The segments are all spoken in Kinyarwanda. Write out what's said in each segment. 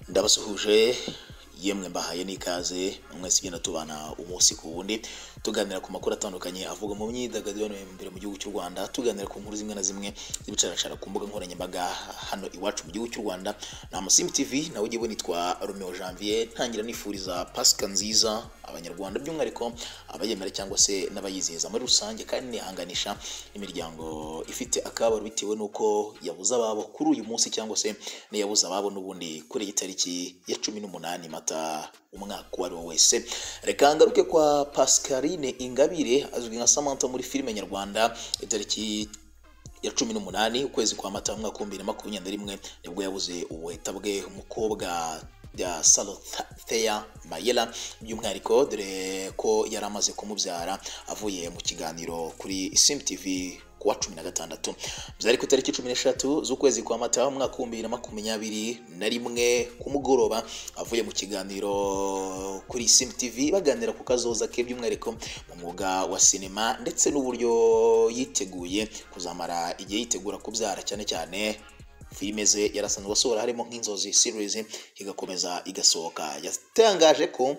ndabasuhuje yemwe mbahaye n'ikaze mwese ugenda tubana umunsi ku wundi tuganira ku makuru atandukanye avuga mu myidagaduro no imbere mu gihugu cy'u Rwanda tuganira ku nkuru zimwe na zimwe z'ibicarashara ku mbuga nkoranyambaga hano iwacu mu gihugu cy'u Rwanda na Musim TV nawe ugiye nitwa Romeo Janvier ntangira nifuriza Pasika nziza abanyarwanda by'umwihariko abayemera cyangwa se n'abayizihiza muri rusange kandi nihanganisha imiryango ifite akabaro bitewe n'uko yabuze ababo kuri uyu munsi cyangwa se n'iyabuze ababo n'ubundi kuri iyi tariki ya cumi n'umunani mata umwaka uwo ari wo wese reka ngaruke kwa pascaline ingabire azwi nka samantha muri filime nyarwanda itariki ya cumi n'umunani ukwezi kwa mata umwaka w'ibihumbi bibiri na makumyabiri na rimwe nibwo yabuze ubuheta bwe umukobwa ya Salothea Mayela by'umwihariko dore ko yari amaze kumubyara avuye mu kiganiro kuri Sim TV kuwa cumi na gatandatu byari ku itariki cumi n'eshatu z'ukwezi kwa mata umwaka w'ibihumbi bibiri na makumyabiri na rimwe ku mugoroba avuye mu kiganiro kuri Sim TV baganira ku kazoza ke by'umwihariko mu mwuga wa sinema ndetse n'uburyo yiteguye kuzamara igihe yitegura kubyara cyane cyane filime ze yarasanzwe asohora harimo nk'inzozi series igakomeza igasohoka yatangaje ko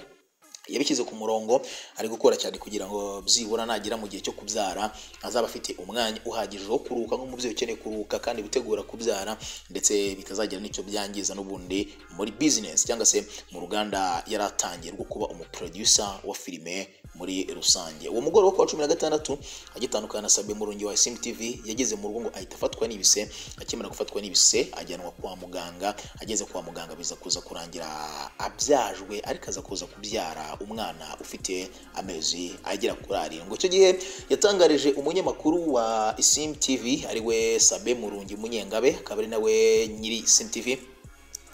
yabishyize ku murongo ari gukora cyane kugira ngo byibura nagera mu gihe cyo kubyara azaba afite umwanya uhagije wo kuruhuka nk'umubyeyi ukeneye kuruhuka kandi witegura kubyara ndetse bikazagira n'icyo byangiza n'ubundi muri bizinesi cyangwa se mu ruganda yari atangiye rwo kuba umuproducer wa filime muri rusange uwo mugoroba wo kuwa cumi na gatandatu agitandukana na sabe murungi wa simu tv yageze mu rugo ngo ahita afatwa n'ibise akimara gufatwa n'ibise ajyanwa kwa muganga ageze kwa muganga biza kuza kurangira abyajwe ariko aza kuza kubyara umwana ufite amezi agera kuri arindwi icyo gihe yatangarije umunyamakuru wa sim tv ari we sabe murungi munyengabe akaba ari nawe nyiri sim tv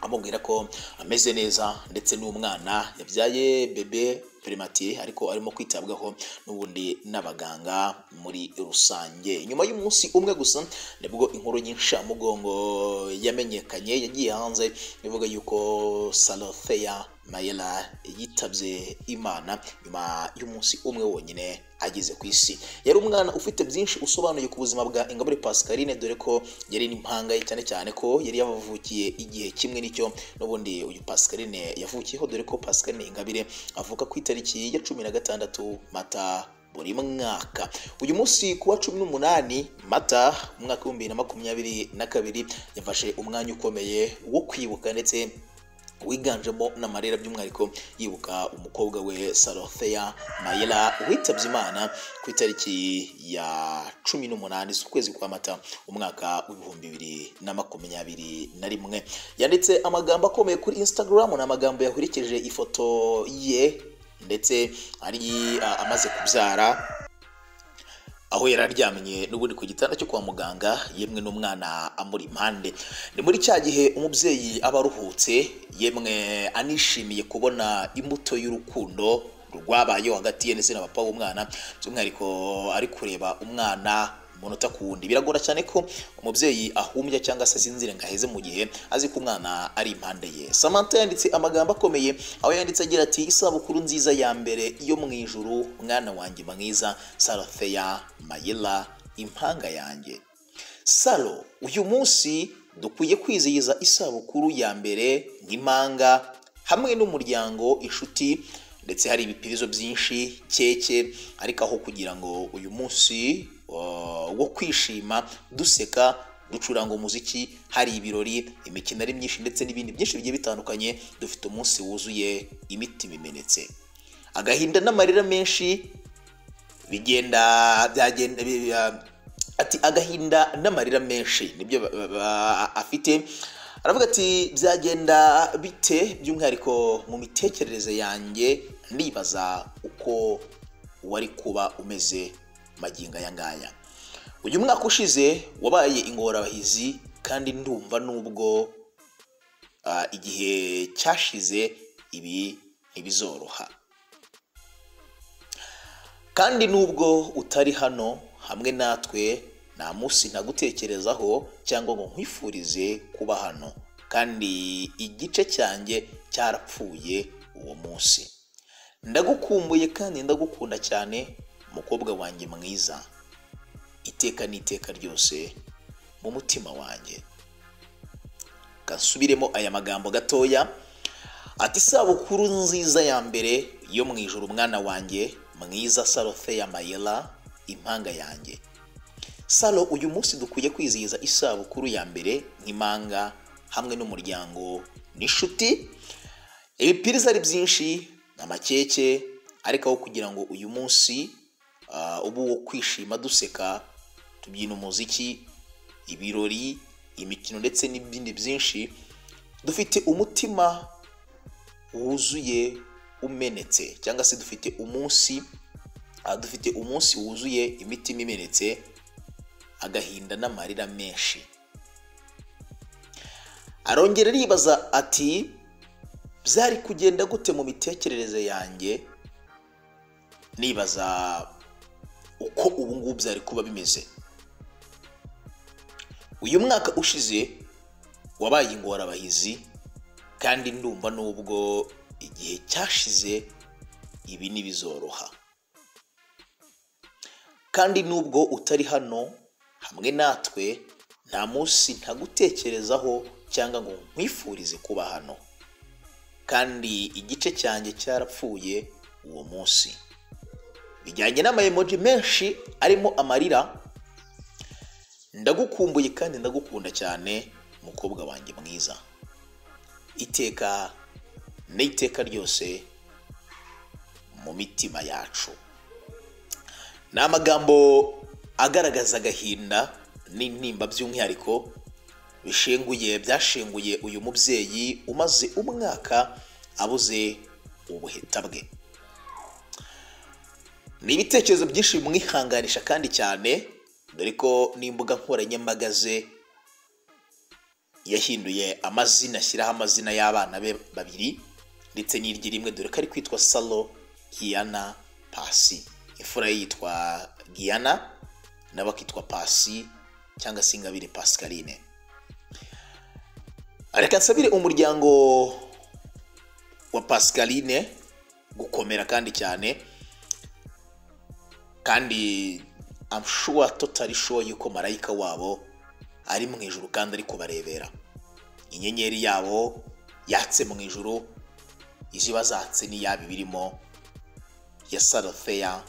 amubwira ko ameze neza ndetse n'umwana yabyaye bebe primatire ariko arimo kwitabwaho n'ubundi n'abaganga muri rusange nyuma y'umunsi umwe gusa nibwo inkuru y'incamugongo yamenyekanye yagiye hanze ivuga yuko salotheya mayela yitabye imana nyuma y'umunsi umwe wonyine ageze ku isi yari umwana ufite byinshi usobanuye ku buzima bwa ingabire pascaline dore ko yari n'impanga ye cyane cyane ko yari yavukiye igihe kimwe n'icyo n'ubundi uyu pascaline yavukiyeho dore ko pascaline ingabire avuka ku itariki ya cumi na gatandatu mata buri mwaka uyu munsi kuwa cumi n'umunani mata umwaka w'ibihumbi bibiri na makumyabiri na kabiri yafashe umwanya ukomeye wo kwibuka ndetse wiganjemo n'amarira by'umwihariko yibuka umukobwa we salotheya mayela witabye imana ku itariki ya cumi n'umunani z'ukwezi kwa mata umwaka w'ibihumbi bibiri na makumyabiri na rimwe yanditse amagambo akomeye kuri instagram ni amagambo yahurekeje ifoto ye ndetse ari amaze kubyara aho yari aryamye n'ubundi ku gitanda cyo kwa muganga yemwe n'umwana amuri impande ni muri cya gihe umubyeyi aba aruhutse yemwe anishimiye kubona imbuto y'urukundo rwabayeho hagati ye ndetse na papa w'umwana by'umwihariko ari kureba umwana umunota ku wundi biragora cyane ko umubyeyi ahumbya cyangwa se asinzire ngo aheze mu gihe azi ko umwana ari impande ye samantha yanditse amagambo akomeye aho yanditse agira ati isabukuru nziza ya mbere yo mu ijuru mwana wanjye mwiza salotheya mayela impanga yanjye salo uyu munsi dukwiye kwizihiza isabukuru ya mbere nk'impanga hamwe n'umuryango inshuti ndetse hari ibipirizo byinshi keke ariko aho kugira ngo uyu munsi wo kwishima duseka ducuranga umuziki hari ibirori imikino ari myinshi ndetse n'ibindi byinshi bigiye bitandukanye dufite umunsi wuzuye imitima imenetse agahinda n'amarira menshi bigenda byagenda ati agahinda n'amarira menshi nibyo afite aravuga ati byagenda bite by'umwihariko mu mitekerereze yanjye ndibaza uko wari kuba umeze magingo aya ngaya uyu mwaka ushize wabaye ingorabahizi kandi ndumva nubwo igihe cyashize ibi ntibizoroha kandi nubwo utari hano hamwe natwe nta munsi ntagutekerezaho cyangwa ngo nkwifurize kuba hano kandi igice cyanjye cyarapfuye uwo munsi ndagukumbuye kandi ndagukunda cyane umukobwa wanjye mwiza iteka n'iteka ryose mu mutima wanjye gasubiremo aya magambo gatoya ati isabukuru nziza ya mbere yo mu ijoro umwana wanjye mwiza sarofe ya mayela impanga yanjye salo uyu munsi dukwiye kwizihiza isabukuru ya mbere nk'impanga hamwe n'umuryango n'inshuti ibipiriza ari byinshi amakeke ariko aho kugira ngo uyu munsi ah, ube uwo kwishima duseka tubyina umuziki ibirori imikino ndetse n'ibindi byinshi dufite umutima wuzuye umenetse cyangwa se dufite umunsi ah, dufite umunsi wuzuye imitima imenetse agahinda n'amarira menshi arongera aribaza ati byari kugenda gute mu mitekerereze yanjye nibaza uko ubu ngubu byari kuba bimeze uyu mwaka ushize wabaye ingorabahizi kandi ndumva n'ubwo igihe cyashize ibi ntibizoroha kandi nubwo utari hano hamwe natwe nta munsi ntagutekerezaho cyangwa ngo nkwifurize kuba hano kandi igice cyanjye cyarapfuye uwo munsi bijyanye n'amayemoji menshi arimo amarira ndagukumbuye kandi ndagukunda cyane mukobwa wanjye mwiza iteka n'iteka ryose mu mitima yacu ni amagambo agaragaza agahinda n'intimba by'umwihariko bishenguye byashenguye uyu mubyeyi umaze umwaka abuze ubuheta bwe ni ibitekerezo byinshi bimwihanganisha kandi cyane dore ko n'imbuga nkoranyambaga ze yahinduye amazina ashyiraho amazina y'abana be babiri ndetse n'irye rimwe dore ko ari kwitwa salo hiyana pasi imfura ye yitwa giyana nawe akitwa pasi cyangwa se ingabire pascaline reka nsabire umuryango wa pascaline gukomera kandi cyane kandi I'm sure totally sure yuko marayika wabo ari mu ijuru kandi ari kubarebera inyenyeri yabo yatse mu ijuru iziba zatse n'iyaba ibirimo ya sarofeya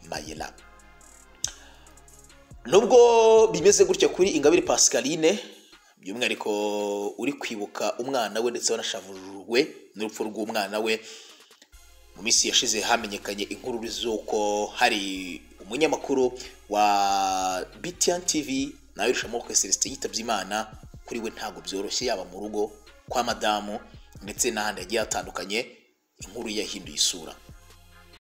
mayela nubwo bimeze gutya kuri ingabire pascaline by'umwihariko uri kwibuka umwana we ndetse wanashavujwe n'urupfu rw'umwana we mu minsi yashize hamenyekanye inkuru z'uko hari umunyamakuru wa BTN TV nawe Rushamoko Celestin yitabye Imana kuri we ntabwo byoroshye yaba mu rugo kwa madamu ndetse n'ahandi hagiye hatandukanye inkuru yahinduye isura